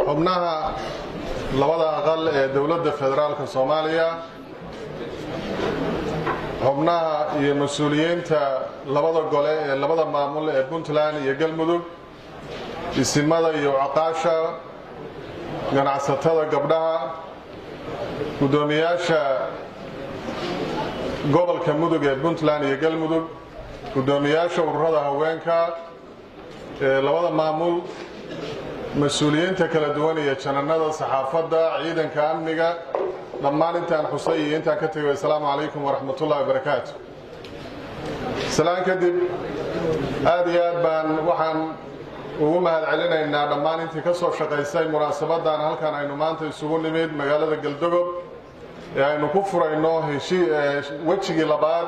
xubnaha labada aqal ee dowladda federaalka soomaaliya xubnaha iyo mas-uuliyiinta labada gole ee labada maamul ee puntland iyo galmudug isimada iyo caqaasha ganacsatada gabdhaha guddoomiyaasha gobolka mudug ee puntland iyo galmudug guddoomiyaasha ururada haweenka ee labada maamul mas-uuliyiinta kala duwan iyo jananada saxaafadda ciidanka amniga dhammaan intaan xusay iyo intaan ka tegay assalaamu calaykum waraxmatullahi wabarakaatu salaan kadib aad iyo aad baan waxaan ugu mahad celinaynaa dhammaan intii ka soo shaqaysay munaasabadan halkan aynu maanta isugu nimid magaalada galdogob ee aynu ku furayno wejigii labaad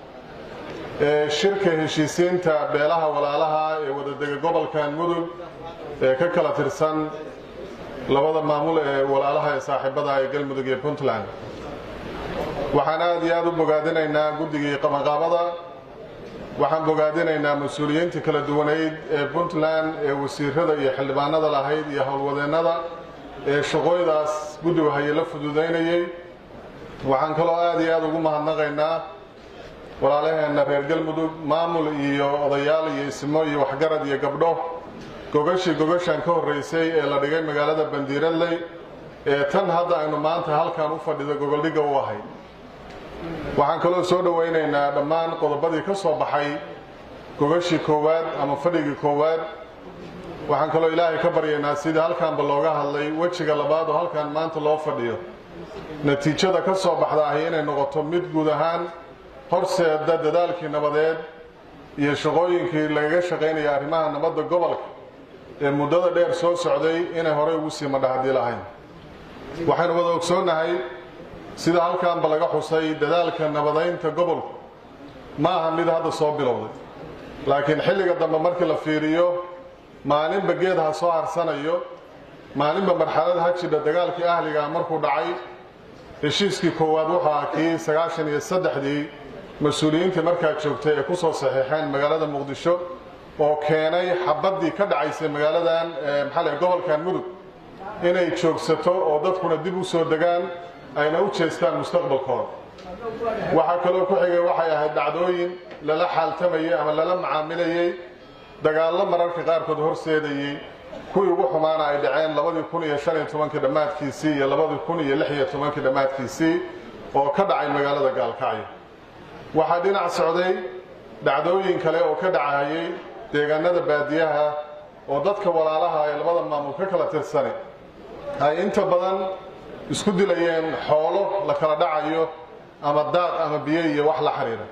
ee shirka heshiisiinta beelaha walaalaha ee wadadega gobolkan mudug ee ka kala tirsan labada maamul ee walaalaha ee saaxiibada ee galmudug iyo puntland waxaan aad iyo aad u bogaadinaynaa guddigii qabanqaabada waxaan bogaadinaynaa mas-uuliyiinta kala duwaneyd ee puntland ee wasiirada iyo xildhibaanada lahayd iyo howlwadeennada ee shaqooydaas guddigu haye la fududaynayey waxaan kaloo aad iyo aad ugu mahadnaqaynaa walaalaheenna reer galmudug maamul iyo odayaal iyo ismo iyo waxgarad iyo gabdho gogashii gogashan ka horraysay ee la dhigay magaalada bandiiradley ee tan hadda aynu maanta halkan u fadhido gogoldhigga u ahayd waxaan kaloo soo dhowaynaynaa dhammaan qodobadii ka soo baxay gogashii koowaad ama fadhigii koowaad waxaan kaloo ilaahay ka baryaynaa sidii halkanba looga hadlay wejiga labaad oo halkan maanta loo fadhiyo natiijada ka soo baxda ahi inay noqoto mid guud ahaan horseeda dadaalkii nabadeed iyo shaqooyinkii lagaga shaqaynaya arrimaha nabadda gobolka ee muddada dheer soo socday inay horey ugu sii madhahadii lahayn waxaynu wada ogsoonnahay sida halkanba laga xusay dadaalka nabadaynta gobolku ma aha mid hadda soo bilowday laakiin xilliga dambe markii la fiiriyo maalinba geed ha soo harsanayo maalinba marxalad ha jidha dagaalkii ahligaa markuu dhacay heshiiskii koowaad wuxuu ah kii sagaashan iyo saddexdii mas-uuliyiintii markaa joogtay ay ku soo saxiixeen magaalada muqdisho oo keenay xabaddii ka dhacaysay magaaladan maxaa le gobolkan mudug inay joogsato oo dadkuna dib u soo degaan ayna u jeestaan mustaqbalkooda waxaa kaloo ku xigay waxay ahayd dhacdooyin lala xaaltamayey ama lala macaamilayey dagaallo mararka qaarkood horseedayey kuwii ugu xumaana ay dhaceen labadii kun iyo shan iyo tobankii dhammaadkiisii iyo labadii kun iyo lix iyo tobankii dhammaadkiisii oo ka dhacay magaalada gaalkacyo waxaa dhinac socday dhacdooyin kale oo ka dhacayay deegaanada baadiyaha oo dadka walaalaha ee labada maamul ka kala tirsani ay inta badan isku dilayeen xoolo la kala dhacayo ama daaq ama biyo iyo wax la xidhiira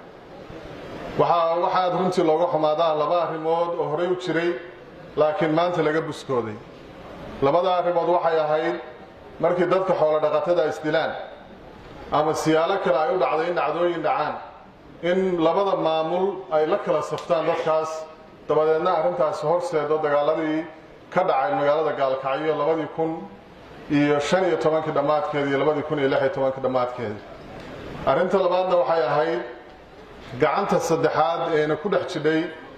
waxaa waxaad runtii looga xumaadaa laba arrimood oo horey u jiray laakiin maanta laga buskooday labada arrimood waxay ahayd markii dadka xoolo dhaqatada isdilaan ama siyaalo kale ay u dhacday in dhacdooyin dhacaan in labada maamul ay la kala saftaan dadkaas dabadeedna arrintaasi horseedo dagaaladii ka dhacay magaalada gaalkacyo labadii kun iyo shan iyo tobankii dhammaadkeeda iyo labadii kun iyo lix iyo tobankii dhammaadkeeda arrinta labaadna waxay ahayd gacanta saddexaad eena ku dhex jidhay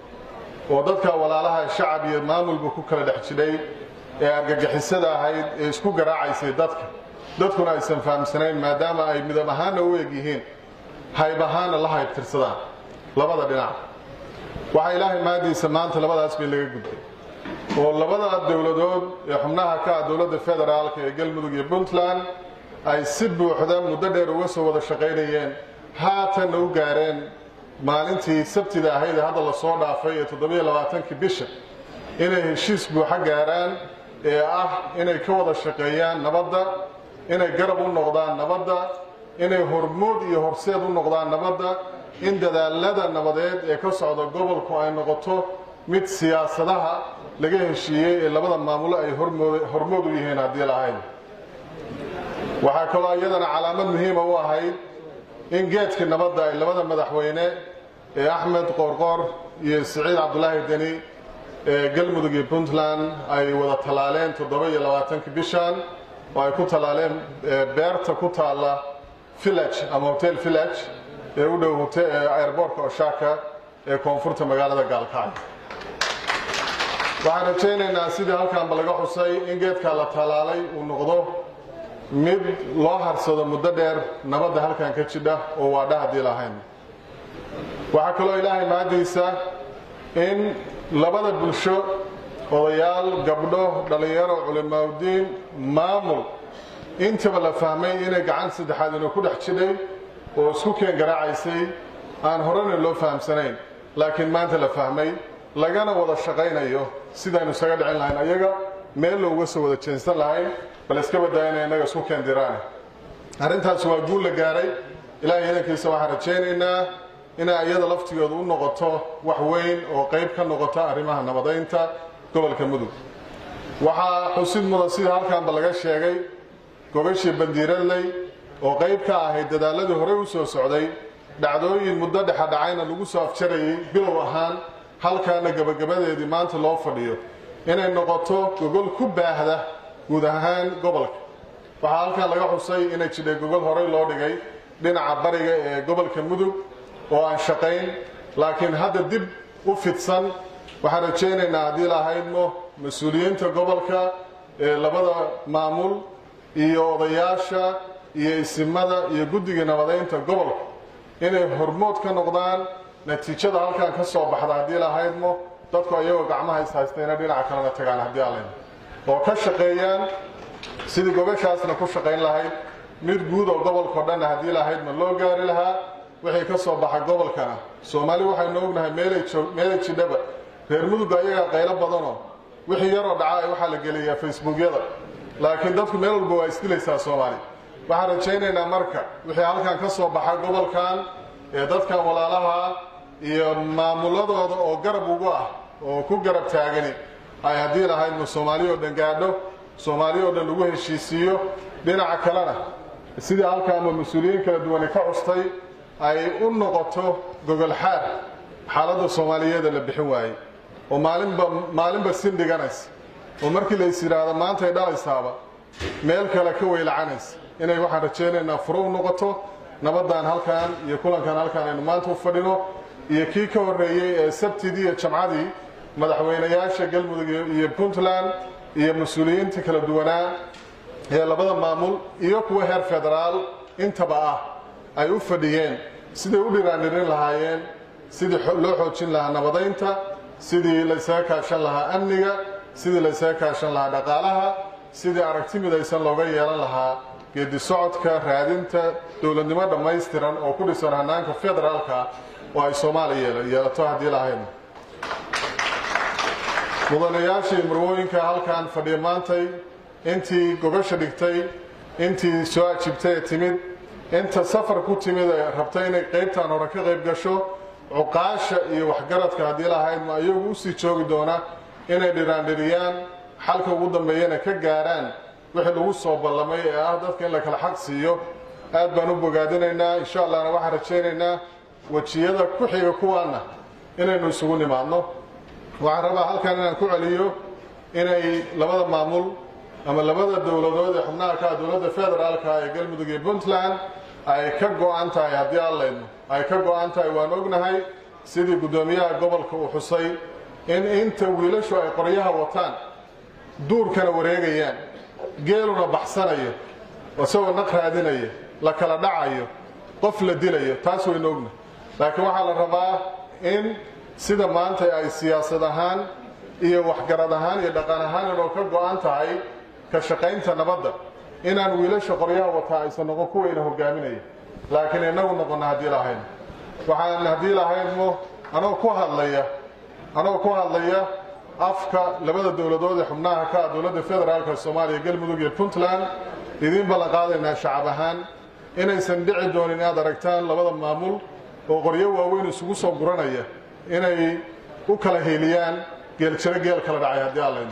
oo dadka walaalaha shacab iyo maamulba ku kala dhex jidhay ee argagixisada ahayd ee isku garaacaysay dadka dadkuna aysan fahamsanayn maadaama ay midab ahaanna u eg yihiin hayb ahaanna la haybtirsadaan labada dhinac waxaa ilaahay maadiisa maanta labadaas bay laga gudbay oo labada dowladood ee xubnaha ka ah dowladda federaalka ee galmudug iyo puntland ay si buuxda muddo dheer uga soo wada shaqaynayeen haatanna u gaareen maalintii sabtida ahayd ee hadda lasoo dhaafay ee toddobiyo labaatankii bisha inay heshiis buuxa gaaraan ee ah inay ka wada shaqeeyaan nabadda inay garab u noqdaan nabadda inay hormood iyo horseed u noqdaan nabadda in dadaalada nabadeed ee ka socda gobolku ay noqoto mid siyaasadaha laga heshiiyey ee labada maamulo ay hormood u yihiin haddii lahayn waxaa kaloo iyadana calaamad muhiima u ahayd in geedkii nabadda ay labada madaxweyne ee axmed qoorqoor iyo siciid cabdulaahi deni ee galmudug iyo puntland ay wada tallaaleen toddoba iyo labaatankii bishan oo ay ku tallaaleen beerta ku taalla village ama hotel village ee u dhow airboortka oshaaka ee koonfurta magaalada gaalkacyo waxaan rajaynaynaa sidii halkaanba laga xusay in geedkaa la tallaalay uu noqdo mid loo harsado muddo dheer nabadda halkan ka jidha oo waadha haddii lahayn waxaa kaloo ilaahay mahadiisa in labada bulsho odayaal gabdho dhallinyaro culimaaudiin maamul intaba la fahmay inay gacan saddexaad inuu ku dhex jidhay oo isku keen garaacaysay aan horena loo fahamsanayn laakiin maanta la fahmay lagana wada shaqaynayo sidaynu isaga dhicin lahayn ayaga meel looga soo wada jeensan lahayn bal iska badaa inay innaga isku keen diraan arrintaasi waa guul la gaaray ilaahay idankiisa waxaan rajaynaynaa inay iyada laftigooda u noqoto wax weyn oo qayb ka noqota arrimaha nabadaynta gobolka mudug waxaa xusid mudan sida halkaanba laga sheegay gogashii bandiiradley oo qayb ka ahayd dadaaladii horey u soo socday dhacdooyin muddo dhexadhacayna lagu soo afjarayay bilow ahaan halkaana gebagabadeedii maanta loo fadhiyo inay noqoto gogol ku baahda guud ahaan gobolka waxaa halkan laga xusay inay jidhay gogol horey loo dhigay dhinaca bariga ee gobolka mudug oo aan shaqayn laakiin hadda dib u fidsan waxaan rajaynaynaa haddii lahaydmo mas-uuliyiinta gobolka ee labada maamul iyo odayaasha iyo isimada iyo guddiga nabadaynta gobolka inay hormood ka noqdaan natiijada halkan ka soo baxda haddii lahaydmo dadku ayagoo gacmaha is haystayna dhinaca kalena tagaan haddii alayn oo ka shaqeeyaan sidii gogashaasna ku shaqayn lahayd mid guud oo gobolkao dhanna haddii lahaydma loo gaari lahaa wixii ka soo baxa gobolkana soomaali waxaynu ognahay meelay jidhaba reer mudugga ayagaa qaylo badanoo wixii yaroo dhaca waxaa la geliyaa facebookyada laakiin dadku meel walba waa isdilaysaa soomaali waxaan rajaynaynaa marka wixii halkan ka soo baxa gobolkan ee dadkan walaalaha iyo maamuladooda oo garab ugu ah oo ku garab taagani ay haddii lahaydma soomaali oo dhan gaadho soomaali oo dhan lagu heshiisiiyo dhinaca kalena sidii halkaanba mas-uuliyiin kala duwani ka custay ay u noqoto gogolxaar xaaladda soomaaliyeeda la bixin waayey oo maalinba maalinba sin dhiganaysa oo markii lays yidhaahdo maantay dhalaysaaba meel kale ka weylacanaysa inay waxaan rajaynaynaa furo u noqoto nabaddan halkan iyo kulankan halkan aynu maanta u fadhino iyo kii ka horreeyey ee sabtidii iyo jamcadii madaxweynayaasha galmudug iyo puntland iyo mas-uuliyiinta kala duwanaa ee labada maamul iyo kuwa heer federaal intaba ah ay u fadhiyeen siday u dhiraandhirin lahaayeen sidii loo xoojin lahaa nabadaynta sidii laysaga kaashan lahaa amniga sidii laysaga kaashan lahaa dhaqaalaha sidii aragti midaysan looga yeelan lahaa geedi socodka raadinta dowladnimo dhammaystiran oo ku dhisan hanaanka federaalka oo ay soomaaliya yeelato haddii lahayn mudanayaashii marwooyinka halkan fadhiya maantay intii gogasha dhigtay intii soo ajibtay ee timid inta safar ku timid ee rabtay inay qaybtan hore ka qayb gasho cuqaasha iyo waxgaradka haddii lahaydma iyagu usii joogi doona inay dhiraandhiriyaan xalka ugu dambeeyana ka gaaraan wixii lagu soo ballamay ee ah dadka in la kala xaq siiyo aad baan u bogaadinaynaa insha allahna waxaan rajaynaynaa wejiyada ku xiga kuwaana inaynu isugu nimaadno waxaan rabaa halkan inaan ku celiyo inay labada maamul ama labada dowladood ee xubnaha ka ah dowladda federaalka ee galmudug iyo puntland ay ka go-an tahay haddii allaydno ay ka go-an tahay waan ognahay sidii guddoomiyaha gobolka uu xusay in inta wiilashu ay qoryaha wataan duurkana wareegayaan geeluna baxsanayo isagoo naq raadinaya la kala dhacayo qof la dilayo taas waynu ognahay laakiin waxaa la rabaa in sida maanta ay siyaasad ahaan iyo waxgarad ahaan iyo dhaqan ahaan inoo ka go-an tahay ka shaqaynta nabadda inaan wiilasha qoryaha wataa aysan noqon kuwayna hogaaminaya laakiin inagu noqonna haddii lahayn waxaan haddii lahaynmo anoo ku hadlaya anoo ku hadlaya afka labada dowladood ee xubnaha ka ah dowladda federaalka soomaaliya galmudug iyo puntland idiin ballan qaadaynaa shacab ahaan inaysan dhici doonin inaad aragtaan labada maamul oo qoryo waaweyn isugu soo guranaya inay u kala heeliyaan geeljiro geel kala dhacay haddii allayno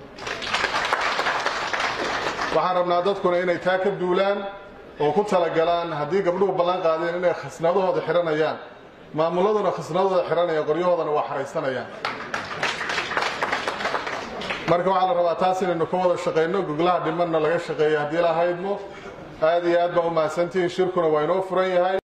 waxaan rabnaa dadkuna inay taa ka duulaan oo ku talagalaan haddii gabdhuhu ballan qaadeen inay khasnadahooda xihanayaan maamuladuna khasnadahooda xihanaya qoryahoodana waa xaraysanayaan marka waxaa la rabaa taas inaynu ka wada shaqayno goglaha dhimanna laga shaqeeya haddii lahaydmo aad iyo aad baa u mahadsantihiin shirkuna waa inoo furan yahay